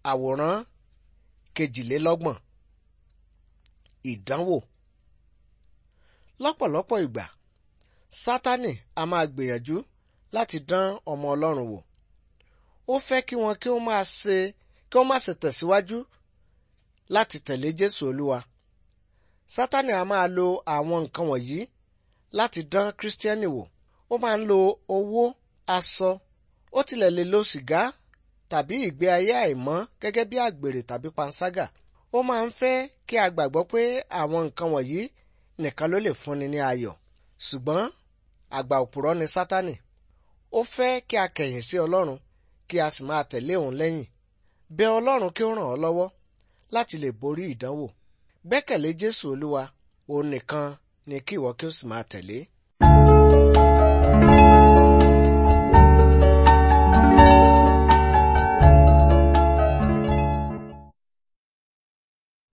àwòrán kejìlélọ́gbọ̀n ìdánwò lọ́pọ̀lọpọ̀ ìgbà sátánì a máa gbìyànjú láti dán ọmọ ọlọ́run wò ó fẹ́ kí wọn kí ó máa ṣe kí ó má ṣe tẹ̀síwájú láti tẹ̀lé jésù olúwa sátánì a máa lo àwọn nǹkan wọ̀nyí láti dán kírísítíẹ́nì wò ó máa ń lo owó aṣọ ó tilẹ̀ lè lo sìgá tàbí ìgbé ayé àìmọ́ gẹ́gẹ́ bí àgbèrè tàbí panṣágà ó máa ń fẹ́ kí a gbàgbọ́ pé àwọn nǹkan wọ̀nyí nìkan ló lè fúnni ní ayọ̀ ṣùgbọ́n àgbà òpùrọ́ ni sátánì ó fẹ́ kí a kẹ̀yìn sí ọlọ́run kí a sì máa tẹ̀lé òun lẹ́yìn bẹ̀ ọlọ́run kí ó ràn ọ́ lọ́wọ́ láti lè borí ìdánwò gbẹ́kẹ̀lé jésù olúwa òun nìkan ni kí ìwọ kí ó sì máa tẹ̀lé